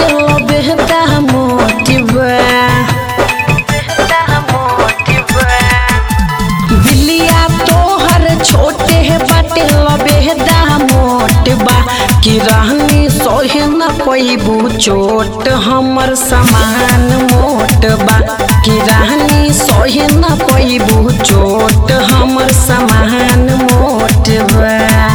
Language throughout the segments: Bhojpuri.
lo behda motiva बिलिया तोहर छोटे है बाटे लबेदा मोट बा कि रहनी सोहे न पैबू चोट हमर समान मोट बा कि रहनी सोहे न पैबू चोट हमर समान मोट बा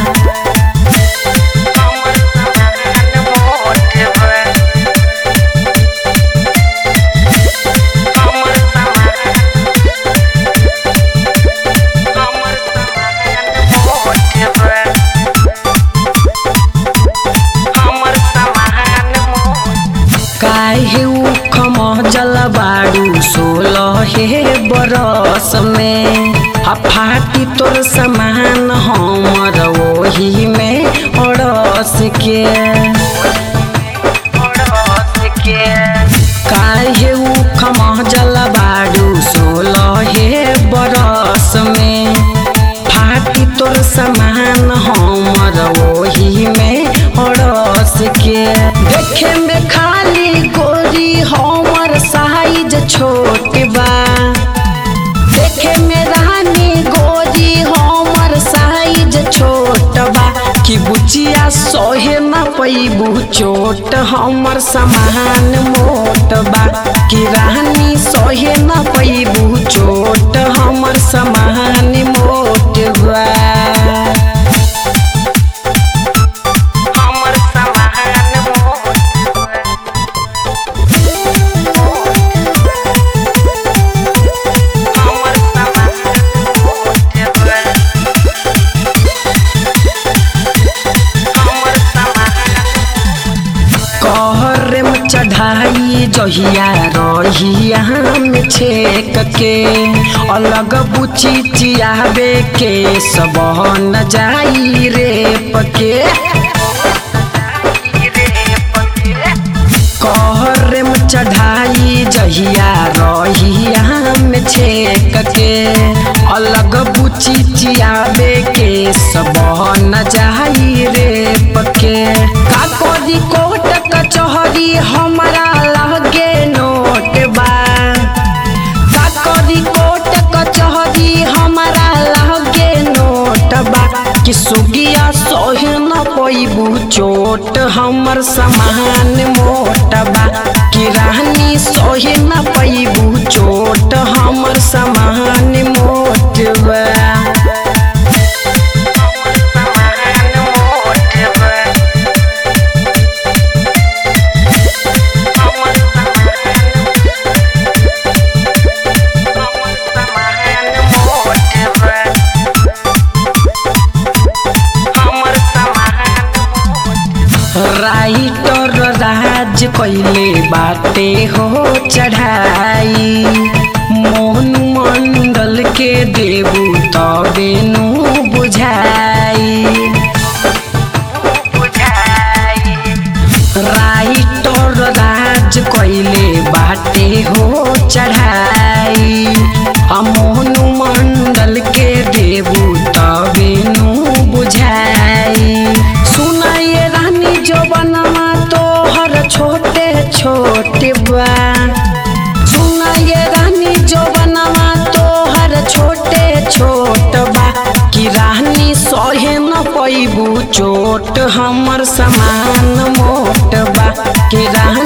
काहे उख महजल बाड़ू सोलह हे बरस में आ फाटी तोर समान हमर ओही में अड़स के काहे उख महजल बाड़ू सोलह हे बरस में फाटी तोर समान हमर ओही में अड़स के देखे में खाली गोरी हमर साइज छोट बा देखे में रानी गोरी हमर साइज छोट बा कि बुचिया सोहे न पैबू चोट हमर समान मोट बा कि रानी सोहे न पैबू चोट हमर समान मोट बा हमर समान मोट हमर समान मोट बा कहरे में चढ़ाई जहिया रहिया में छेक के अलग बुची चियाबे के सब न जाई रे पके कहरे में चढ़ाई जहिया रहिया में छेक के अलग बुची चियाबे के सब न जाई रे पके का कोदी कोट कचहरी हमारा लगे नोट बा का कोदी कोट कचहरी हमारा लगे नोट बा कि सुगिया सोहे न पैबू चोट हमर समान मोट बा कि रानी सोहे न पैबू चोट हमर समान मोट बा राइटर राज कैले बाटे हो चढ़ाई मोहन मंडल के देबू तबे नु बुझाई राइटर राज कैले बाटे हो चढ़ाई आ मोहन मंडल के देबू तबे नु बुझाई सुनाइए रानी जो बनवा तोहर छोटे छोटे बा सुनाइए रानी जो बनवा तोहर छोटे छोट बा कि रानी सहे न पैबू चोट हमर समान मोट बा कि रानी